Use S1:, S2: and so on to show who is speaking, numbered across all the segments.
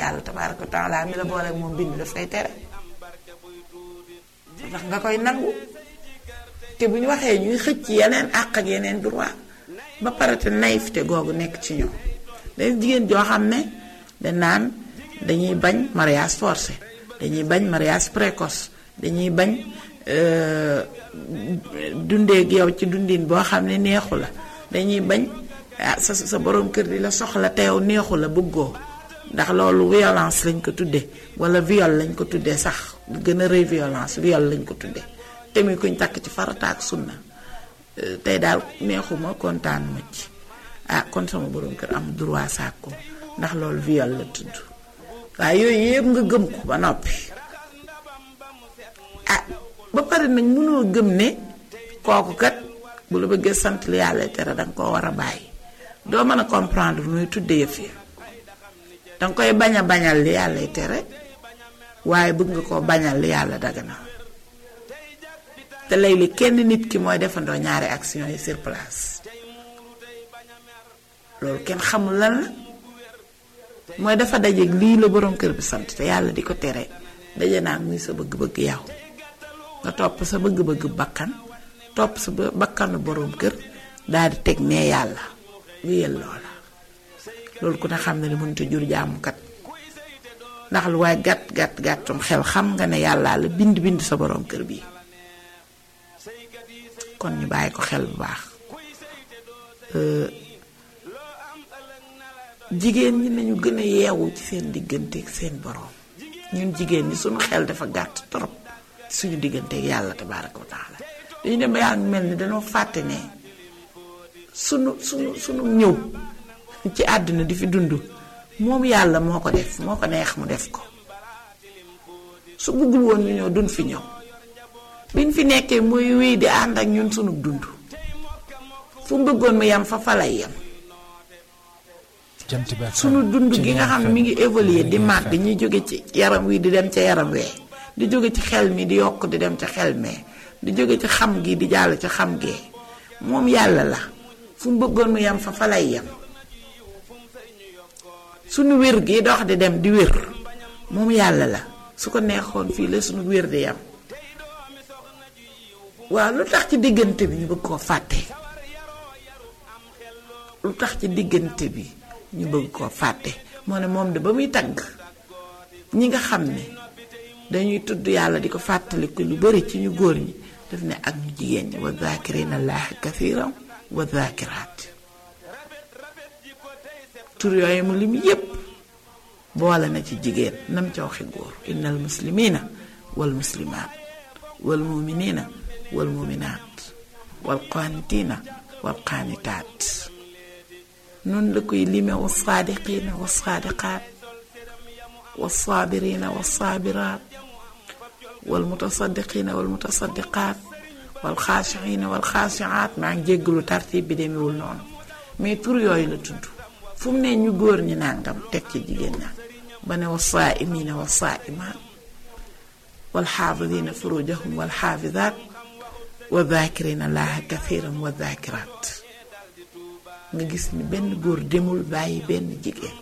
S1: yàlla tabaaraka wa taala mi la booleeg moom bind daf koy tere ndax nga koy nangu te bu ñu waxee ñuy xëcc yeneen àq ak yeneen droit ba pare te naïveté googu nekk ci ñoom day jigéen joo xam ne da naan dañuy bañ mariage forcé dañuy bañ mariage précoce dañuy bañ dundeeg yow ci dundin boo xam ne neexu la dañuy bañ ah sa sa borom kër di la soxla te yow neexu la bëggoo ndax loolu violence lañ ko tuddee wala viol lañ ko tuddee sax gën a rëy violence viol lañ ko tuddee te muy kuñ takk ci farata ak sunna tey daal neexuma kontaan ma ci ah kon sama borom kër am droit sàkku ndax loolu viol la tudd waaye yooyu yëpp nga gëm ko ba noppi ah ba pare nag mënoo gëm ne kooku kat bu la bëggee sant li yàlla tere danga koo war a bàyyi doo mën a comprendre nooy tudde yëf yi danga koy bañ a bañal li yàlla tere waaye bëgg nga koo bañal li yàlla dagana te léeg-léeg kenn nit ki mooy defandoo ñaari action yi sur place loolu kenn xamul lan la mooy dafa dajeeg lii la borom kër bi sant te yàlla di ko tere daje naa muy sa bëgg-bëgg yow nga topp sa bëgg-bëgg bakkan topp sa bakkanu borom kër daal di teg nee yàlla wéyal loola loolu ku ne xam ne ni mënut a jur jaamukat ndax lu waaye gàtt gàtt gàttum xel xam nga ne yàlla la bind bind sa borom kër bi kon ñu bàyyi ko xel bu baax jigéen ñi nañu gën a yeewu ci seen diggante ak seen borom ñun jigéen ñi suñu xel dafa gàtt trop suñu diggante ak yàlla tabaaraka wa taala dañu dem ba yaa ngi mel ni dañoo fàtte ne sunu sunu sunu ñëw ci àdduna di fi dund moom yàlla moo ko def moo ko neex mu def ko su bëggul woon ñu ñëw duñ fi ñëw biñ fi nekkee muy wéy di ànd ak ñun sunu dund fu mu bëggoon mu yem fa fa lay yem sunu dund gi nga xam ne mi ngi évoluer di màgg ñuy jóge ci yaram wi di dem ca yaram wee di jóge ci xel mi di yokk di dem ca xel mee di jóge ci xam gi di jàll ci xam gee moom yàlla la fu mu bëggoon mu yem fa fa lay yem sunu wér gi dox di dem di wér moom yàlla la su ko neexoon fii la sunu wér di yem waaw lu tax ci diggante bi ñu bëgg koo fàtte lu tax ci diggante bi ñu bëgg koo fàtte moo ne moom de ba muy tagg ñi nga xam ne dañuy tudd yàlla di ko fàttaliku lu bari ci ñu góor ñi daf ne ak ñu jigéen ñi wa zaakirina allaahi kathiran wa zaakiraat tur yooyu mu lim yépp boole na ci jigéen nam ca waxi góor innal muslimina wal muslimaat wal muminina wal muminaat wal qaanitina wal qaanitaat noonu la koy lime wa saadiqina wa saadiqaat wa saabirina wa saabiraat wal mutasaddiqina wal mutasaddiqaat wal xaashiina wal xaashiaat maa ngi jéggalu tartib bi demewul noonu mais tur yooyu la tudd fu mu ne ñu góor ñi nangam teg ci jigéen ña ba ne wa saaimina wa saaimaat wal xaafidina furujahum wal xaafidaat wa zaakirina laaha kathiran wa zaakiraat nga gis ni benn góor demul bàyyi benn jigéen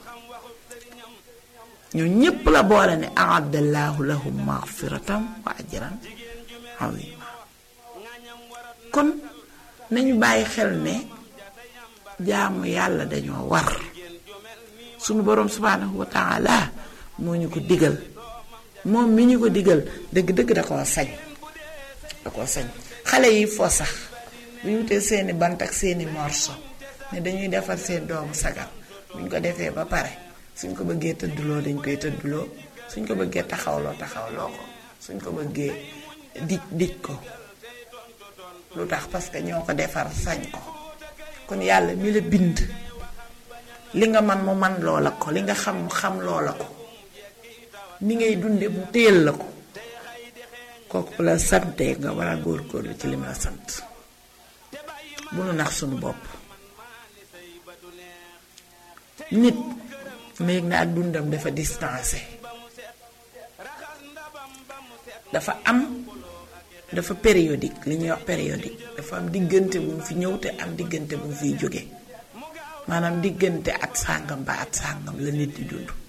S1: ñoo ñépp la boole ne ahaddallahu lahum magfiratan wa ajran azima kon nañu bàyyi xel ne jaamu yàlla dañoo war sunu boroom subhanahu wa taala moo ñu ko digal moom mi ñu ko digal dëgg-dëgg da koo sañ da koo sañ xale yi foo sax bu ñu wutee seeni bant ak seeni morso ne dañuy defar seen doomu sagar buñ ko defee ba pare suñ ko bëggee tëdduloo dañ koy tëdduloo suñ ko bëggee taxawloo taxawloo ko suñ ko bëggee dij dij ko lu tax parce que ñoo ko defar sañ ko kon yàlla mi la bind li nga man mu man loola ko li nga xam mu xam loola ko ni ngay dunde mu téyel la ko kooku la sante nga war a góorgóorlu ci li ma la sant bu nu nax sunu bopp nit néeg na ak dundam dafa distancé dafa am dafa périodique li ñuy wax périodique dafa am diggante bu mu fi ñëw te am diggante bu mu fiy jóge maanaam diggante at sàngam ba at sàngam la nit di dund